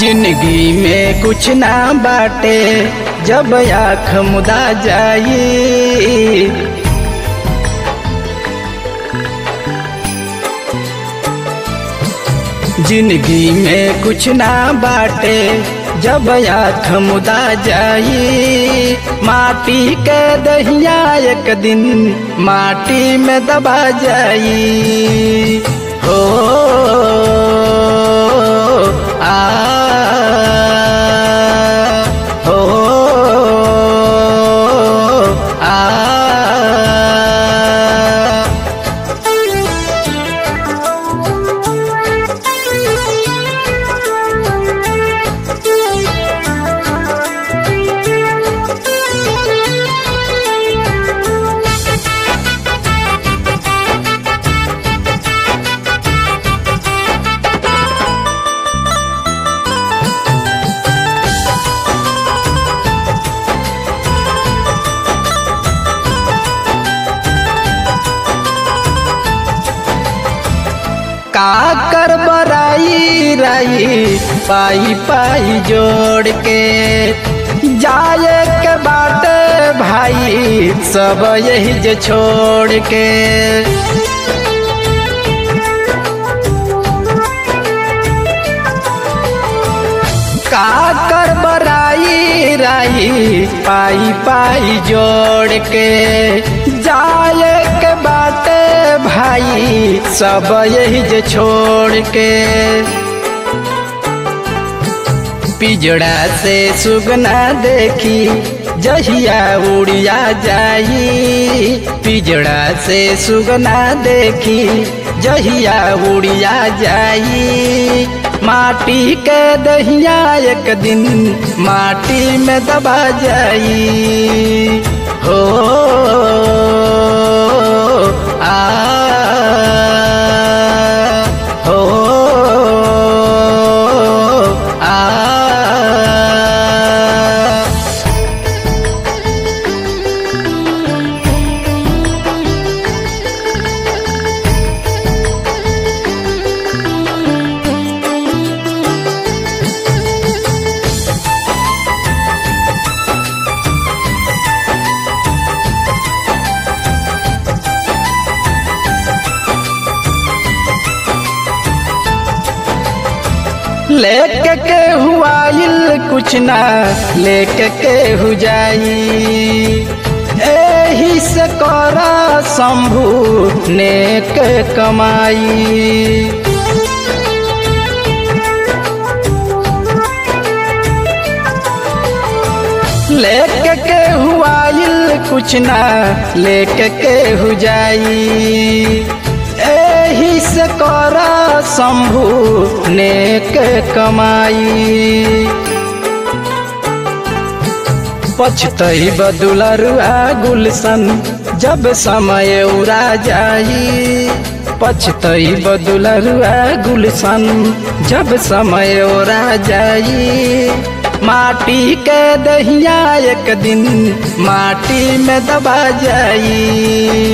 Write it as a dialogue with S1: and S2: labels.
S1: जिंदगी में कुछ ना बाटे जब आँख मुदा जाई जिंदगी में कुछ ना बाटे जब आँख मुदा जाई माटी के दहिया एक दिन माटी में दबा जाई हो आ हो आ का कर बराई राई पाई पाई जोड़ के जाए के बाटे भाई सब यही जे छोड़ के का कर बराई राई पाई पाई जोड़ के जाए के बाटे भाई सब यही जे छोड़ के पिजड़ा से सुगना देखी जहिया उड़िया जाई पिजड़ा से सुगना देखी जहिया उड़िया जाई माटी के दहिया एक दिन माटी में दबा जाई हो आ हो आ लेके के हुआइल कुछ ना लेके के हु जाई एही से कर शंभु नेक कमाई लेके के हुआइल कुछ ना लेके के हु जाई एही से कर शंभु नेक कमाई पछतई बदुलरुआ गुलशन जब समय उड़ा जाई पछतई बदुलरुआ गुलशन जब समय उड़ा जाई माटी के दहिया एक दिन माटी में दबा जाई